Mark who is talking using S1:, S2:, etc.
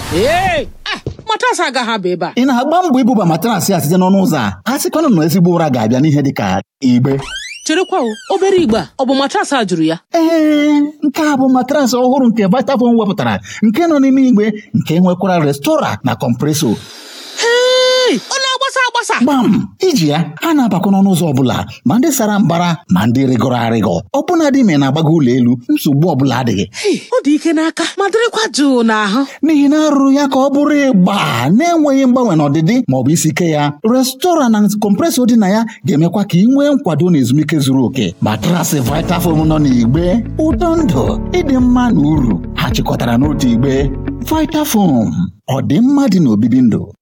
S1: ee matrasị agaghị aba ebe a
S2: ị na-agba mbọ ibuba matrasị a site n'ọnụ ụzọ a a sịkwanụ na ezigbo ụra ga-abịa n'ihe dị ka igbe
S1: cherekwa o obere igbe a ọ bụ matrasị a jụrụ ya
S2: ee nke a bụ matrasị ọhụrụ nke Vitafoam wepụtara nke nọ n'ime igbe nke nwekwara restora na kọmpreso
S1: hei ọ na-agbasa agbasa
S2: gbam iji ya ha na-abakwa n'ọnụ ụzọ ọbụla ma ndị sara mbara ma ndị rịgọrọ arịgọ ọbụna dị ma ị na-agbago ụlọ elu nsogbu ọbụla adịghị
S1: Hei, ọ dị ike n'aka ma dịrịkwa jụụ n'ahụ
S2: n'ihi na arụrụ ya ka ọ bụrụ ịgba na-enweghị mgbanwe n'ọdịdị ma ọ bụ isi ike ya restora na kọmpresọ dị na ya ga-emekwa ka ị nwee nkwado na ezumike zuru oke matrasị Vitafoam nọ n'igbe ụtọ ndụ ịdị mma na uru ha chịkọtara n'otu igbe Vitafoam ọ dị mma dị n'obibi ndụ